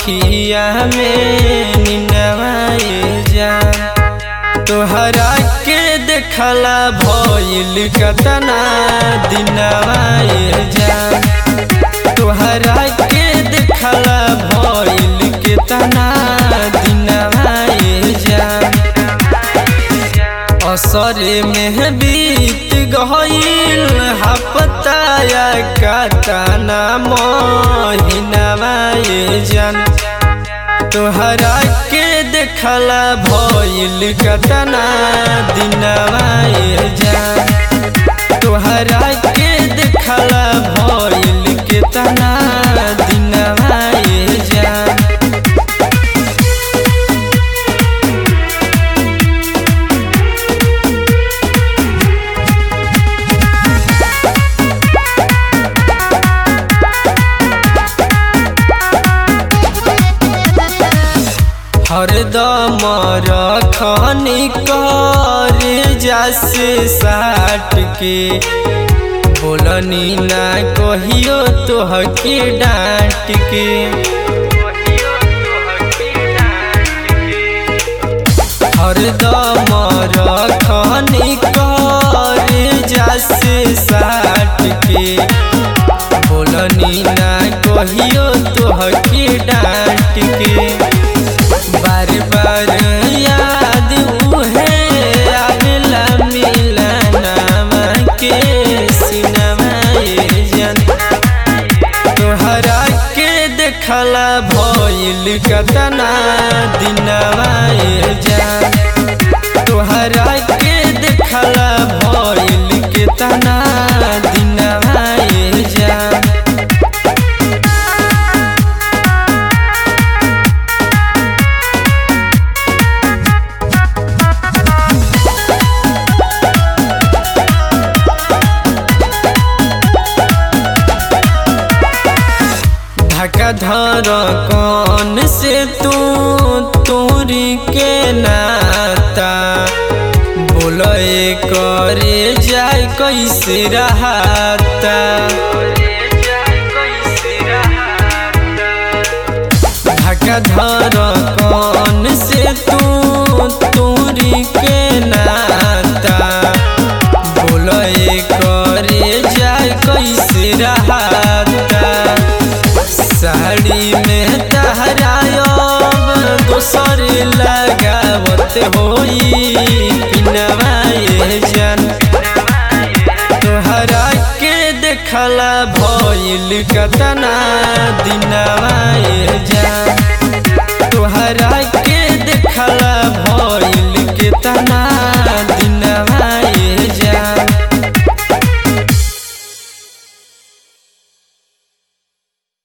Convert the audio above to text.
अखिया में निनवाए जा तोहरा के देखला भइल कतना दिनवाए जा तोहरा के देखला भइल केतना दिनवाए जा असरे में बीत गईल हपताया कतना महीनावाए जान तोहरा के देखला भइल कतना दिनवाए जान तोहरा के देखला भइल केतना दिनवाए जान हरदम रखनी कर जासे साट के बोलनी ना कहियो तोहके डांट के हरदम रखनी कर जासे साट के बोलनी ना कहियो तोहके डांट के बार बार याद उहे आवेला मिलनवा के सिनवाए जन तोहरा के देखला भइल कतना दिनवाए जान तोहरा के देखला भइल केतना दिनवाए जान धका धर कौन से तू तोरी के नाता बोले करे जाए कैसे रहता धका धर कौन से तू तोरी के नाता बोले करे जाए कैसे रहता साड़ी में तहरायब दोसर लगावत होई पिनवाए जन तोहरा के देखला भइल कतना दिनवाए जन तोहरा